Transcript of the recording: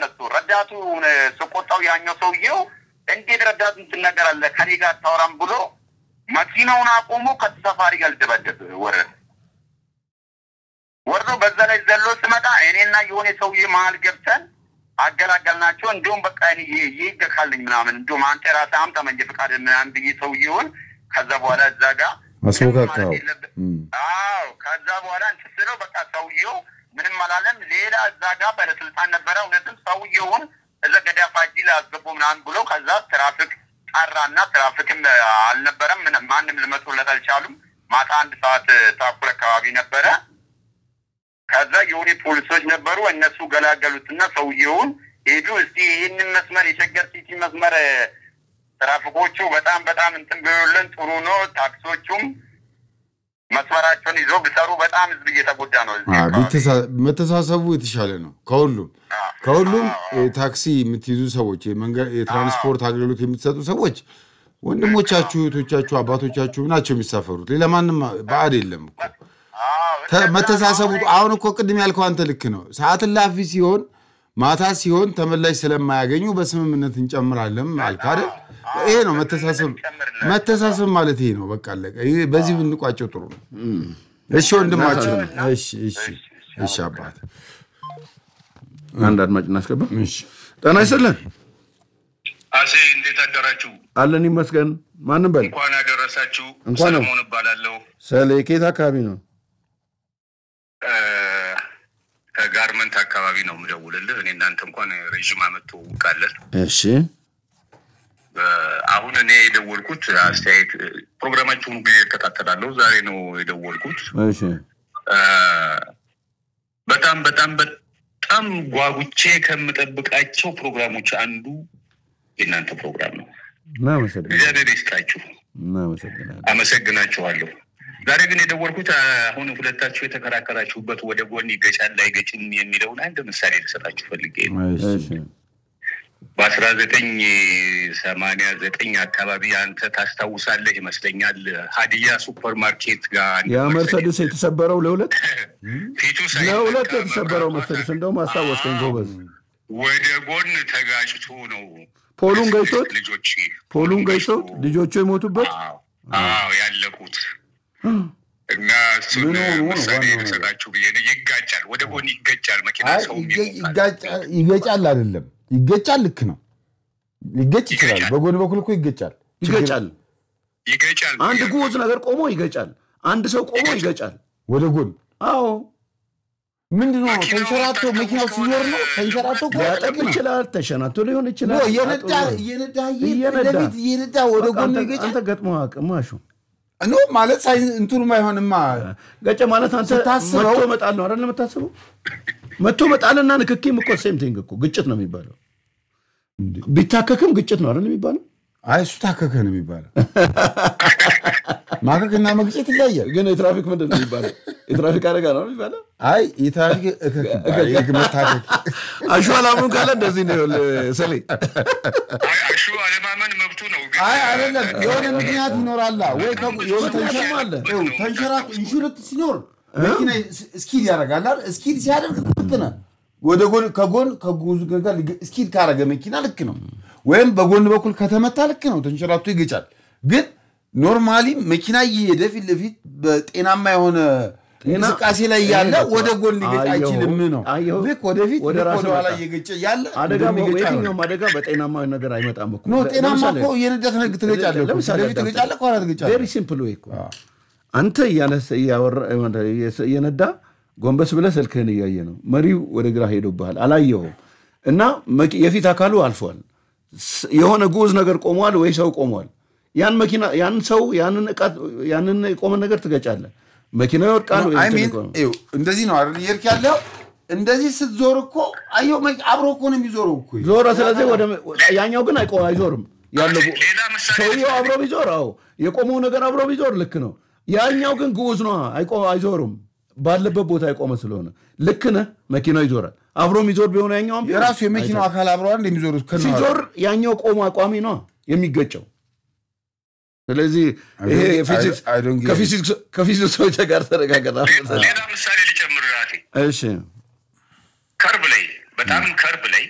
ተነሱ። ረዳቱ ስቆጣው ያኛው ሰውዬው እንዴት ረዳቱን ትነገራለህ ከኔ ጋር አታወራም ብሎ መኪናውን አቆሞ ከተሳፋሪ ጋር ልደበደብ ወረደ። ወርዶ በዛ ላይ ዘሎ ስመጣ እኔና የሆነ ሰውዬ መሀል ገብተን አገላገልናቸው። እንዲሁም በቃ ይገካልኝ ምናምን እንዲሁም አንተ ራስህ አምጣ መንጃ ፈቃድ ምናምን ብዬ ሰውዬውን ከዛ በኋላ እዛ ጋር አስሞካካው። አዎ ከዛ በኋላ እንትን ስለው በቃ ሰውዬው ምንም አላለም። ሌላ እዛ ጋር ባለስልጣን ነበረ። እውነትም ሰውዬውን እዛ ገዳ ፋጂ ላይ አስገቡ ምናምን ብሎ ከዛ ትራፊክ ጠራና ትራፊክም አልነበረም። ምንም- ማንም ልመጡለት አልቻሉም። ማታ አንድ ሰዓት ተኩል አካባቢ ነበረ። ከዛ የሆነ ፖሊሶች ነበሩ። እነሱ ገላገሉትና ሰውየውን ሄዱ። እስቲ ይህንን መስመር የሸገር ሲቲ መስመር ትራፊኮቹ በጣም በጣም እንትን ቢሉልን ጥሩ ነው። ታክሶቹም መስመራቸውን ይዘው ቢሰሩ በጣም ህዝብ እየተጎዳ ነው። እዚህ አዎ፣ አካባቢ። ቢተሳ- መተሳሰቡ የተሻለ ነው ከሁሉም አዎ። ከሁሉም አዎ። ታክሲ የምትይዙ ሰዎች የመንገድ የትራንስፖርት አገልግሎት የምትሰጡ ሰዎች ወንድሞቻችሁ፣ እህቶቻችሁ፣ አባቶቻችሁ ናቸው የሚሳፈሩት። ሌላ ማንም ባዕድ የለም እኮ አዎ፣ ተ- እንደዛ መተሳሰቡ ነው። አሁን እኮ ቅድም ያልከው አንተ ልክ ነው። ሰዓት እላፊ ሲሆን ማታ ሲሆን ተመላሽ ስለማያገኙ በስምምነት እንጨምራለን አልክ አይደል? ይሄ ነው መተሳሰብ። መተሳሰብ ማለት ይሄ ነው። በቃ አለቀ። ይሄ በዚህ ብንቋጨው ጥሩ ነው። እሺ ወንድማችን፣ እሺ እሺ እሺ አባት፣ አንድ አድማጭ እናስገባ። እሺ ጤና ይስጥልን አሴ እንዴት አደራችሁ? አለን ይመስገን። ማንም በል እንኳን ያደረሳችሁ። እንኳን ነው። ሰለሞን እባላለሁ ሰሌ ከየት አካባቢ ነው? እ፣ ከጋርመንት አካባቢ ነው የምደውልልህ። እኔ እናንተ እንኳን ረዥም ዓመት ትውውቃለን። እሺ እ፣ አሁን እኔ የደወልኩት አስተያየት እ፣ ፕሮግራማችሁን ጊዜ እከታተላለሁ። ዛሬ ነው የደወልኩት። እሺ እ፣ በጣም በጣም በጣም ጓጉቼ ከምጠብቃቸው ፕሮግራሞች አንዱ የእናንተ ፕሮግራም ነው። እናመሰግናለን እግዚአብሔር ይስጣችሁ። እናመሰግናለን። አመሰግናችኋለሁ። ዛሬ ግን የደወልኩት አሁን ሁለታችሁ የተከራከራችሁበት ወደ ጎን ይገጫል አይገጭም የሚለውን አንድ ምሳሌ ልሰጣችሁ ፈልጌ ነው። እሺ በአስራ ዘጠኝ ሰማንያ ዘጠኝ አካባቢ አንተ ታስታውሳለህ ይመስለኛል ሀዲያ ሱፐር ማርኬት ጋር አንድ ያ መርሰድስ የተሰበረው ለሁለት ፊቱ ለሁለት ሳይነካ የተሰበረው መብራቷ መርሰድስ እንደውም አስታወስከኝ ጎበዝ። ወደ ጎን ተጋጭቶ ነው ፖሉን ገጭቶት ልጆች ፖሉን ገጭቶት ልጆቹ የሞቱበት አዎ አዎ ያለቁት እና እሱን ምን ሆኖ ነው ምሳሌ ዋናው ነገር? ልሰጣችሁ ብዬ ነው። ይጋጫል፣ ወደ ጎን ይገጫል መኪና አይ ሰው ይገ- ይጋጫ- ይገጫል አይደለም ይገጫል። ልክ ነው። ሊገጭ ይችላል። ይገጫል። በጎን በኩል እኮ ይገጫል። ይገጫል። ይገጫል። አንድ ጉዝ ነገር ቆሞ ይገጫል። አንድ ሰው ቆሞ ይገጫል። ወደ ጎን አዎ ምንድን ነው መኪናው ተንሸራቶ ታጥቦ መኪናው ሲዞር ነው ተንሸራቶ እኮ ሊያጠቅ ይችላል። ተሸናቶ ሊሆን ኖ ይችላል። እየነዳ አጥሮ- እየነዳ እየነዳ። ለፊት እየነዳ ወደ በቃ ጎን አንተ- ይገጫል። አንተ ገጥሞ አቅማሹ ኖ ማለት ሳይንስ እንትኑም አይሆንማ። ገጨ ማለት አንተ ስታስበው- መቶ መጣል ነው አይደል የምታስበው? መቶ መጣልና ንክኪም እኮ ሴም ቲንግ እኮ ግጭት ነው የሚባለው። ቢታከክም ግጭት ነው አይደል የሚባለው? አይ እሱ ታከከ ነው የሚባለው። ማከክና መግጨት ይለያል። ግን የትራፊክ ምንድን ነው የሚባለው? የትራፊክ አደጋ ነው የሚባለው። አይ የትራፊክ እከክ ይባላል። የህግ መታከክ አሸዋላሙን ካለ እንደዚህ ነው ይኸውልህ፣ ሰሌ አይ አሹ አለማመን መብቱ ነው። ግን አይ አይደለም፣ የሆነ ምክንያት ይኖራላ ወይ ከ- የሆነ ተንሸራ አለ። ይኸው ተንሸራቶ ኢንሹረንስ ሲኖር መኪና ስኪድ ያደርጋል አይደል? ስኪድ ሲያደርግ ልክ ነህ። ወደ ጎን ከጎን ከጉዙ ጋር ሊገ- ስኪድ ካረገ መኪና ልክ ነው። ወይም በጎን በኩል ከተመታ ልክ ነው፣ ተንሸራቶ ይገጫል። ግን ኖርማሊ መኪና እየሄደ ፊት ለፊት በጤናማ የሆነ እንቅስቃሴ ላይ ያለ ይሄ ወደ ጎን ሊገጭ አየሁ፣ አይችልም ነው። አየሁ። ልክ ወደፊት ወደ ልክ ራስህ ወደኋላ መጣ። እየገጨ ያለ አደጋ እንደሚገጭ አይሆንም። የትኛውም አደጋ በጤናማ ነገር አይመጣም እኮ። ኖ ጤናማ ለምሳሌ- እኮ እየነዳ ትነግ ትገጫለህ እኮ። ለምሳሌ ወደፊት ትገጫለህ፣ ከኋላ ትገጫለህ። ቬሪ ሲምፕል ወይ እኮ አንተ እያነሳ እያወራ እየነዳ ጎንበስ ብለህ ስልክህን እያየ ነው። መሪው ወደ ግራ ሄዶብሃል፣ አላየኸውም እና መኪ- የፊት አካሉ አልፏል። ስ- የሆነ ጉዝ ነገር ቆሟል ወይ ሰው ቆሟል። ያን መኪና ያን ሰው ያንን ዕቃ ያንን የቆመ ነገር ትገጫለህ። መኪናው ይወድቃል ወይ አይ እንትን ሚን ይቆማል። ይኸው እንደዚህ ነው አይደል እየሄድክ ያለው እንደዚህ ስትዞር እኮ አየው መ- አብሮ እኮ ነው የሚዞረው እኮ ዞረ። ስለዚህ ወደ ያኛው ግን አይቆ አይዞርም። ያለው ጉ- ሌላ ምሳሌ ሰውየው አብሮ ቢዞር አዎ የቆመው ነገር አብሮ ቢዞር ልክ ነው። ያኛው ግን ግዑዝ ነው፣ አይቆ- አይዞርም። ባለበት ቦታ የቆመ ስለሆነ ልክ ነህ። መኪናው ይዞራል። አብሮ የሚዞር ቢሆን ያኛውም ቢሆን የራሱ የመኪናው አካል አብረዋል እንደሚዞሩት ከነ ሲዞር ያኛው ቆሞ አቋሚ ነው የሚገጨው። ስለዚህ ይሄ don't- የፊዚክስ I- I don't get it. ከፊዚክስ- ከፊዚክሶች ጋር ተረጋገጣ። ሌላ ምሳሌ ሊጨምር ራሴ እሺ ከርብ ላይ በጣም ከርብ ላይ